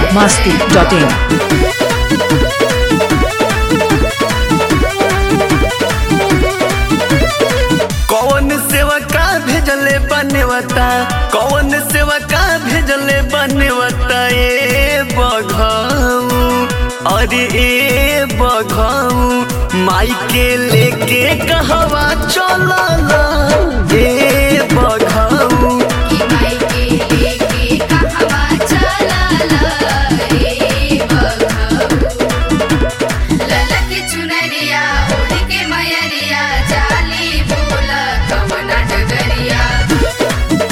biharmasti.in कौन सेवा का भेजले बनेवता कौन सेवा का भेजले बनेवता ए बघाऊ अरे ए बघाऊ माई के लेके कहवा चलल ए बघाऊ चुनरिया ओढ़ के मयरिया जाली बोल कवना डगरिया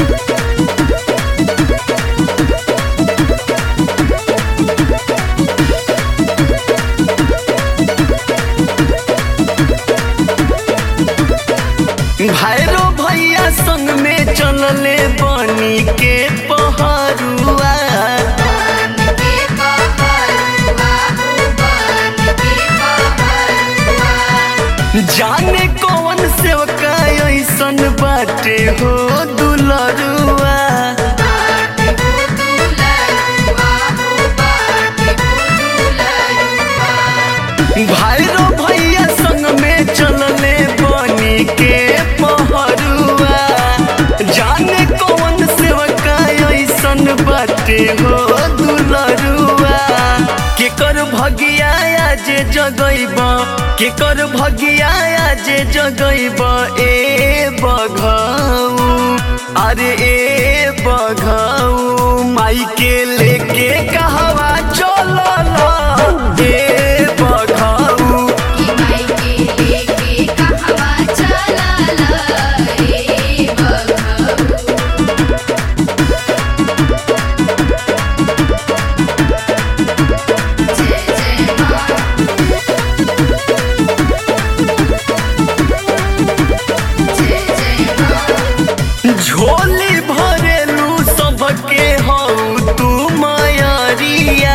भैरो भैया संग में चलले बनी के पहरुआ बन के बहरुआ हो बन के बहरुआ जाने कौन सेवका ऐसन बाटे हो दुलरुआ बाट हो दुलरुआ हो बाट हो दुलरुआ भैरो भैया संग में चलले बनी के पहरुआ जाने कौन सेवका ऐसन बाटे हो दुलरुआ केकर भगिया आज जगैब केकर भगिया आज जगैब ए बघाऊ अरे ए बघाऊ माई के लेके कहवा चलल ए बघाऊ ई माई के लेके कहवा चलल रे बघऊ जय जय माँ जय जय माँ झोली भरेलू सबके हऊ तू मायरिया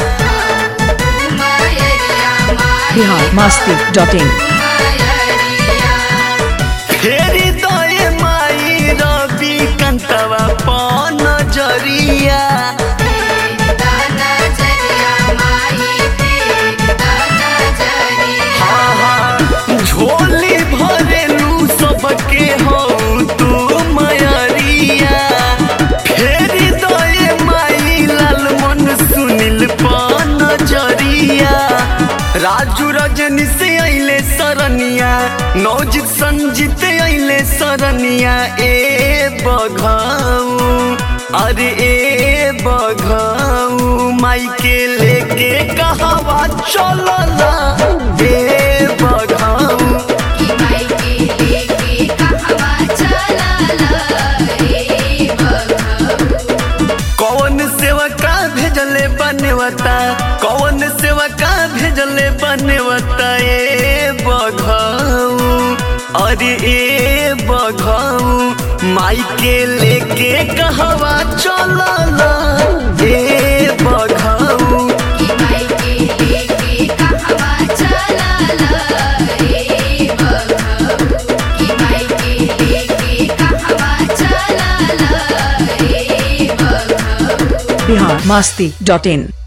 मायरिया माई biharmasti.in मायरिया फेरी दए माई रवि कंतवा पन जरिया तेरी दाना जरिया माई तेरी दाना जरिया हाँ हाँ झोली भरेलू सबके हऊ तू मायरिया फेरी दए माई लाल मन सुनिल पन जरिया राजू रजनी से अइले सरनिया नौजित संजीत अइले सरनिया ए बघाऊ अरे ए बघाऊ माई के लेके कहवा चलल ए बघाऊ ई माई के लेके कहवा चलल रे बघऊ कौन सेवका भेजले बनेवता कौन सेवका भेजले बनेवता ए बघाऊ अरे ए बघाऊ माई के लेके कहवा चलल ए बघाऊ ई माई के लेके कहवा चलल रे बघऊ ई माई के लेके कहवा चलल रे बघऊ biharmasti.in